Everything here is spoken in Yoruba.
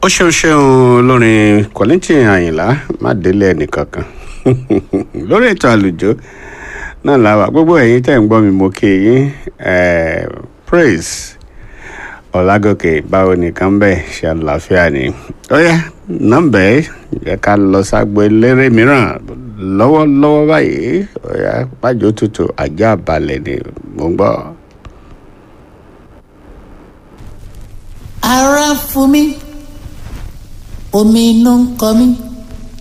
ṣeun ṣeun olórin Kollington Àyìnlá má délé ẹnìkankan lórí ètò àlùjọ náà làwà gbogbo ẹ̀yin tẹ́ ń gbọ́ mi mo kí yín praise ọ̀làgòkè báwo nìkan bẹ́ẹ̀ ṣe àlàáfíà ni ó yá nọ́mbà ẹ̀ yẹ ká lọ ságbo eléré mìíràn lọ́wọ́lọ́wọ́ báyìí ó yá pàjọ tutù ajá balẹ̀ ni mo ń gbọ́. ara fún mi omi inú ń kọ mí